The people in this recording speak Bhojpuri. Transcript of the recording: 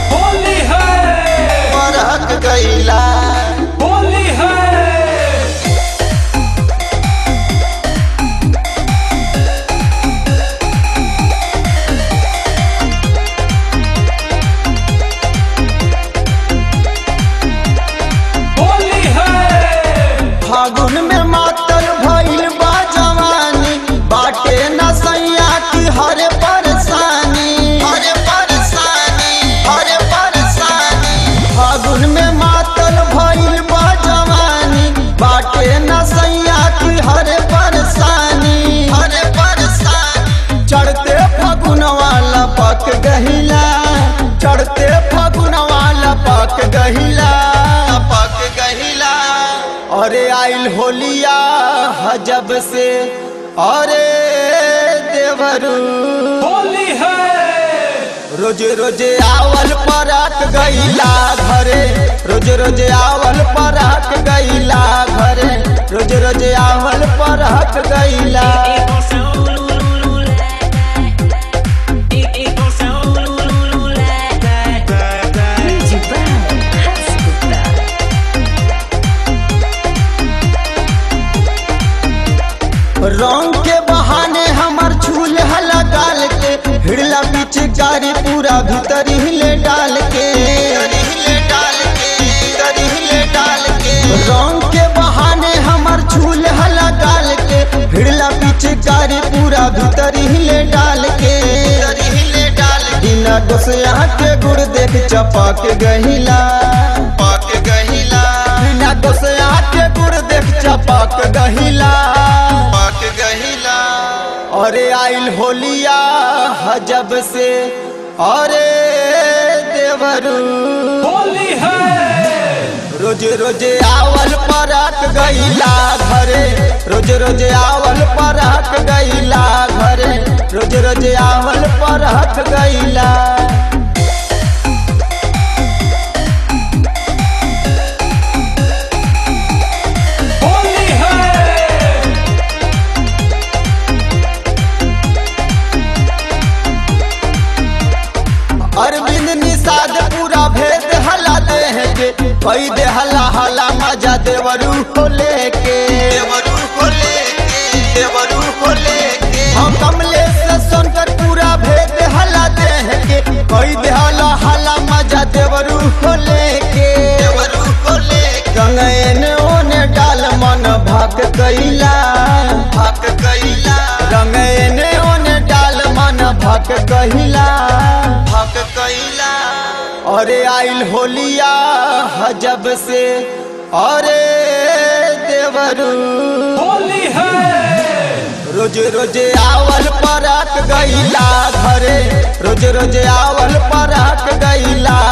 होली है परहक गईला होली है होली है फागुन में मातल भइल बा जवानी बाटे न सैया की हरे परेशानी हरे परेशानी हरे परेशानी फागुन में मातल भइल बा जवानी बाटे न सैया की हरे परेशानी हरे परेशानी चढ़ते फागुन वाला पक गहिला चढ़ते फागुन वाला पक गहिला पक गहिला अरे आइल होलिया हजब से अरे देवरू होली है रोज रोज आवल परक गईला घरे रोज रोज आवल परक गईला घरे रोज रोज आवल परक गईला Music by Hasbuta. रंग के बहाने हमर झूल हला गाल के हिड़ला पीछे गाड़ी पूरा भीतर हिले डाल के डाल के हिले डाल के रंग के बहाने हमर झूल हला गाल के हिड़ला पीछे गाड़ी पूरा भीतर हिले डाल के हिले डाल बिना डोसिया के गुड़ देख चपक गहिला पक गहिला बिना डोसिया के गुड़ देख चपक गहिला पक गहिला अरे आइल होलिया हजब से अरे देवरू होली है रोज रोज आवल परक गईला घरे रोज रोज आवल परक गईला घरे रोज रोज आवल परक गईला होली है अरविंद निषाद पूरा भेद हला दे के कई दे हला हला मजा देवरू को लेके देवरू को लेके देवरू को लेके हम कमलेश से सुनकर पूरा भेद हला दे के कई दे हला हला मजा देवरू को लेके देवरू को लेके गंगेन ओने डाल मन भक कैला भक कैला रंगेन ओने डाल मन भक कहिला भक कैला अरे आइल होलिया हजब से अरे देवरू होली है रोज रोज आवल परक गईला घरे रोज रोज आवल परक गईला